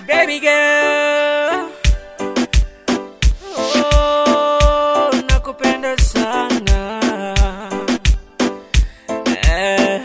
baby girl. Oh, nakupenda sana. Eh,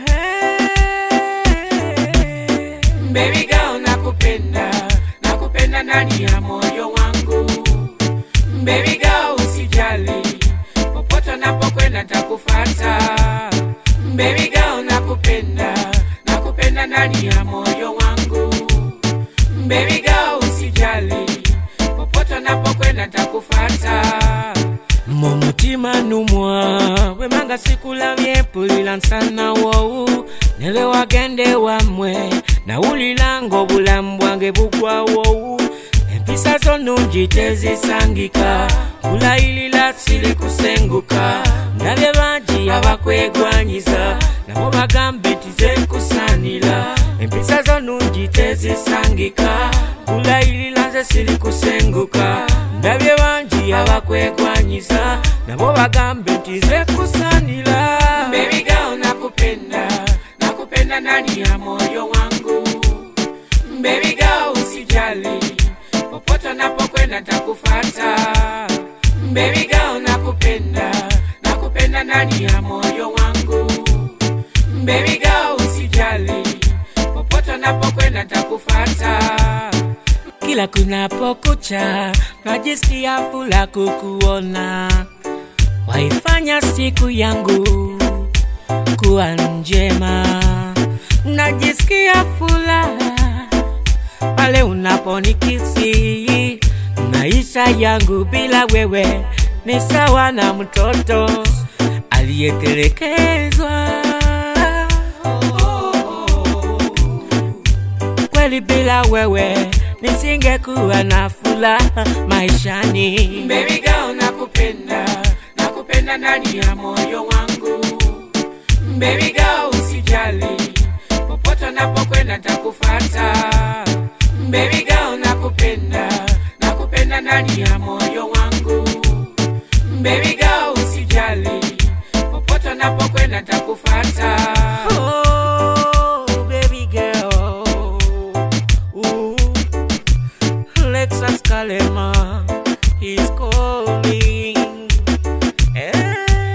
Baby girl, nakupenda, nakupenda ndani ya moyo wangu. Baby girl, usijali, popote napokwenda takufata. Baby girl, nakupenda, nakupenda ndani ya moyo wangu. Baby girl, usijali, popote napokwenda takufata. mumutima numwa wemanga sikulamye pulila nsana wowu nele wagende wamwe nawulilanga obulamu bwange bugwa wowu empisa zo nungi tezisangika kulayilila sili kusenguka ndabye bangi abakwegwanyiza nabo bagambe tizekusanira empisa zo nungi tezisangika kulayilila nze sili kusenguka ndabye bangi abakwegwanyiza nabo bagambe nti zekusanira Baby girl, nakupenda nakupenda ndani ya moyo wangu Baby girl, usijali popote napokwenda takufata Baby girl, nakupenda nakupenda ndani ya moyo wangu Baby girl, usijali popote napokwenda takufata kila kunapokucha najisikia fula kukuona, waifanya siku yangu kuwa njema. Najisikia furaha pale unaponikisi, maisha yangu bila wewe ni sawa na mtoto aliyetelekezwa. kweli bila wewe nisingekuwa na furaha maishani. Baby girl, nakupenda, nakupenda ndani ya moyo wangu. Baby girl, usijali, popote napokwenda takufata. Baby girl, nakupenda, nakupenda ndani ya moyo wangu. Baby girl, usijali, popote napokwenda takufata. Oh, baby girl. Ooh, Lexus Kalema is calling. Hey.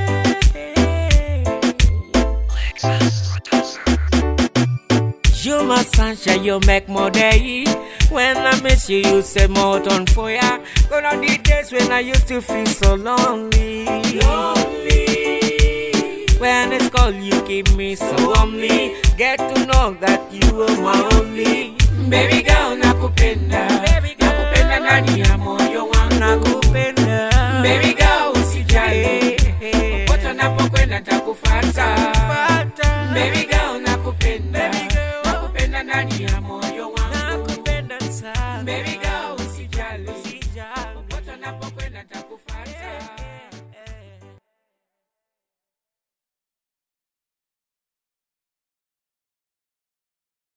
You my sunshine, you make my day. When I miss you, you set more on fire. Gonna the days when I used to feel so lonely. Lonely. When it's cold, you keep me so warmly. Get to know that you are my only. Baby girl, nakupenda. Nakupenda ndani ya moyo wangu. Nakupenda. Baby girl, usijali. Popote napokwenda takufata. Baby girl,